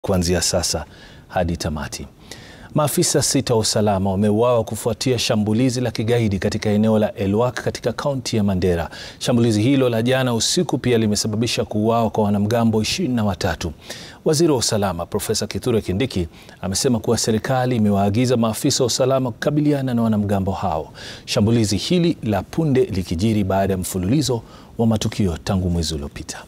kuanzia sasa hadi tamati. Maafisa sita wa usalama wameuawa kufuatia shambulizi la kigaidi katika eneo la Elwak katika kaunti ya Mandera. Shambulizi hilo la jana usiku pia limesababisha kuuawa kwa wanamgambo ishirini na watatu. Waziri wa usalama Profesa Kithure Kindiki amesema kuwa serikali imewaagiza maafisa wa usalama kukabiliana na wanamgambo hao. Shambulizi hili la punde likijiri baada ya mfululizo wa matukio tangu mwezi uliopita.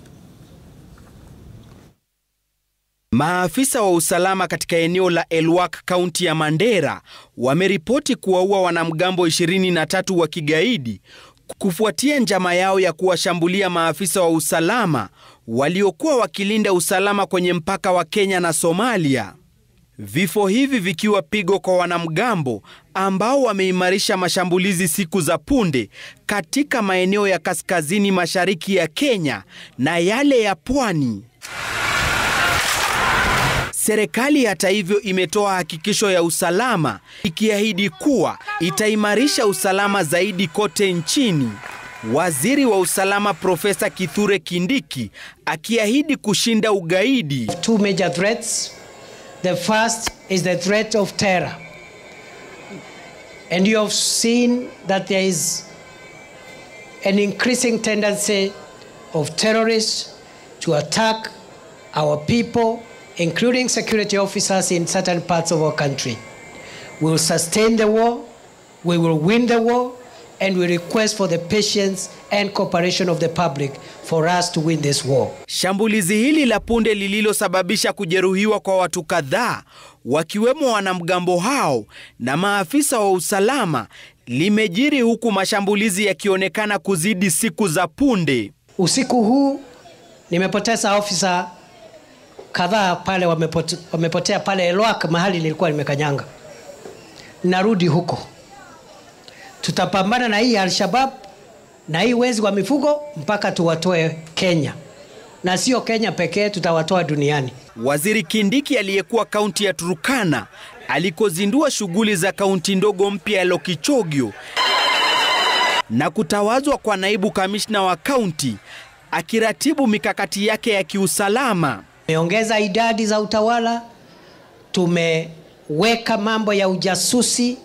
Maafisa wa usalama katika eneo la Elwak kaunti ya Mandera wameripoti kuwaua wanamgambo 23 wa kigaidi kufuatia njama yao ya kuwashambulia maafisa wa usalama waliokuwa wakilinda usalama kwenye mpaka wa Kenya na Somalia. Vifo hivi vikiwa pigo kwa wanamgambo ambao wameimarisha mashambulizi siku za punde katika maeneo ya kaskazini mashariki ya Kenya na yale ya pwani. Serikali hata hivyo imetoa hakikisho ya usalama ikiahidi kuwa itaimarisha usalama zaidi kote nchini. Waziri wa usalama Profesa Kithure Kindiki akiahidi kushinda ugaidi. Two major threats. The first is the threat of terror. And you have seen that there is an increasing tendency of terrorists to attack our people including security officers in certain parts of our country. We will sustain the war, we will win the war, and we request for the patience and cooperation of the public for us to win this war. Shambulizi hili la punde lililosababisha kujeruhiwa kwa watu kadhaa wakiwemo wanamgambo hao na maafisa wa usalama limejiri huku mashambulizi yakionekana kuzidi siku za punde. Usiku huu nimepoteza ofisa kadhaa pale wamepote, wamepotea pale Elwak mahali nilikuwa nimekanyanga. Narudi huko, tutapambana na hii Al-Shabab na hii wezi wa mifugo mpaka tuwatoe Kenya, na sio Kenya pekee, tutawatoa duniani. Waziri Kindiki aliyekuwa kaunti ya Turukana alikozindua shughuli za kaunti ndogo mpya ya Lokichogio na kutawazwa kwa naibu kamishna wa kaunti akiratibu mikakati yake ya kiusalama. Tumeongeza idadi za utawala, tumeweka mambo ya ujasusi,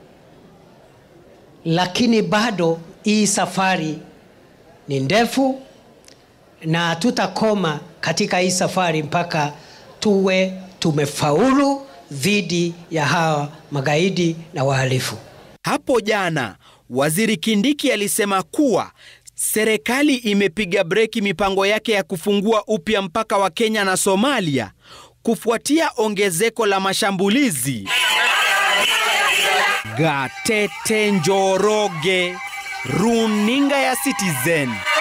lakini bado hii safari ni ndefu na hatutakoma katika hii safari mpaka tuwe tumefaulu dhidi ya hawa magaidi na wahalifu. Hapo jana Waziri Kindiki alisema kuwa serikali imepiga breki mipango yake ya kufungua upya mpaka wa Kenya na Somalia kufuatia ongezeko la mashambulizi. Gatete Njoroge, Runinga ya Citizen.